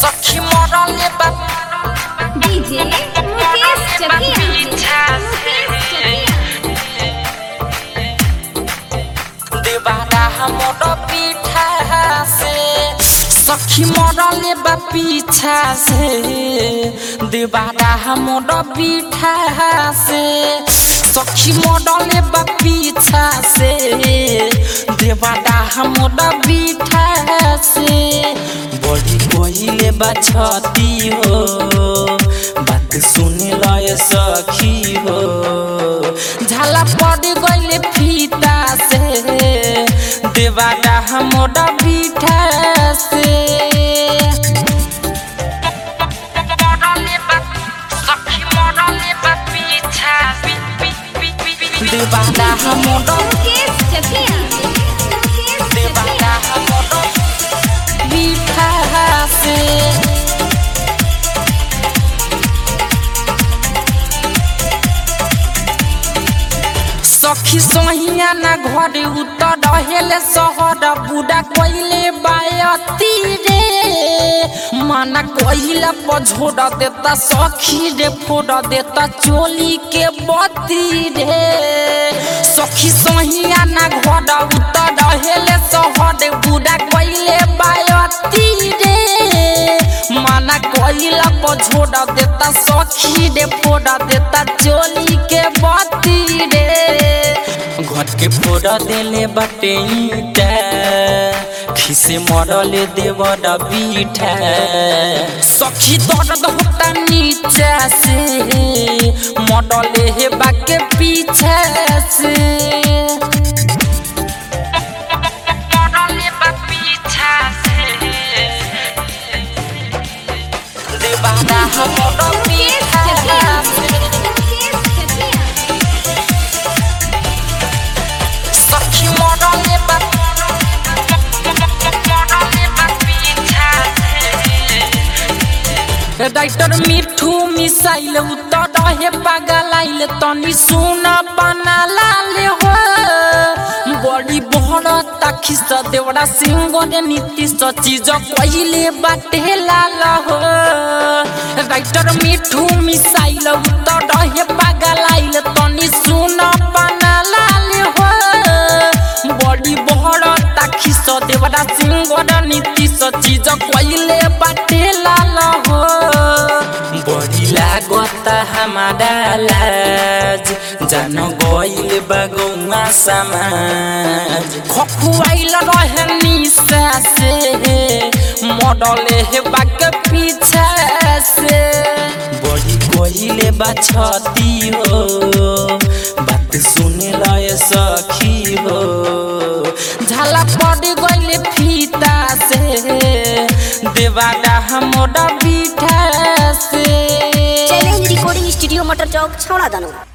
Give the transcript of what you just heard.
सखी मरले बा डीजे मुकेश चकिया मुकेश चकिया देवारा हमर पीठा से सखी मरले बा पीछा से देवारा हमर पीठा से सखी मरले बा पीछा से देवारा हमर पीठा से बड़ी कोइले बा छती हो बात सुने लय सखी हो झाला पड़ गइले फीता से देवारा हमोड़ा बीठा से देवारा हमोड़ा मुकेश चकिया मुकेश देवारा चकिया हमोड़ा बीठा से सखी सहिया ना घरे उतर रहेले सहर बुढ़ा कोइले बायती रे माना कोइला पझोड़ देता सखी रे फोड़ देता चोली के बती रे सखी सहिया ना घर उतर रहेले सहर बुढ़ा कोइले बायती रे माना कोइला पझोड़ देता सखी रे फोड़ देता चोली के बती रे घर के फोड़ा देले बाटे ईटा खिसे मरले देवर बीठा सखी दर्द होता नीचा से मरले हे बाके पीछे से मरले बा पीछा से देवाना हमर मुकेश पीछा चकिया से मुकेश चकिया सखी मरले बा मरले बा पीछा से डाक्टर मिठू मिसाइल उतर रहे पागल आइल तनी सुन बना लाले हो बड़ी बड़ ताखिस देवड़ा सिंह रे नीतीश चीज कहिले बाटे लाल हो डाक्टर मिठू मिसाइल उतर रहे पागल आइल तनी सुन बना लाले हो बड़ी बड़ ताखिस देवड़ा सिंह रे नीतीश चीज कहिले बाटे लाल हो बड़ी लागत हमारा लाज जान गइल बगौआ समाज खखुआइल रहे निशा से मडले हे बाके पीछे से बड़ी कोइले बा छती हो बात सुने लय सखी हो झाला पड़ गइले फीता से देवारा हमोड़ा बीठा से चैलेंज रिकॉर्डिंग स्टूडियो मटर चौक छौड़ा दानो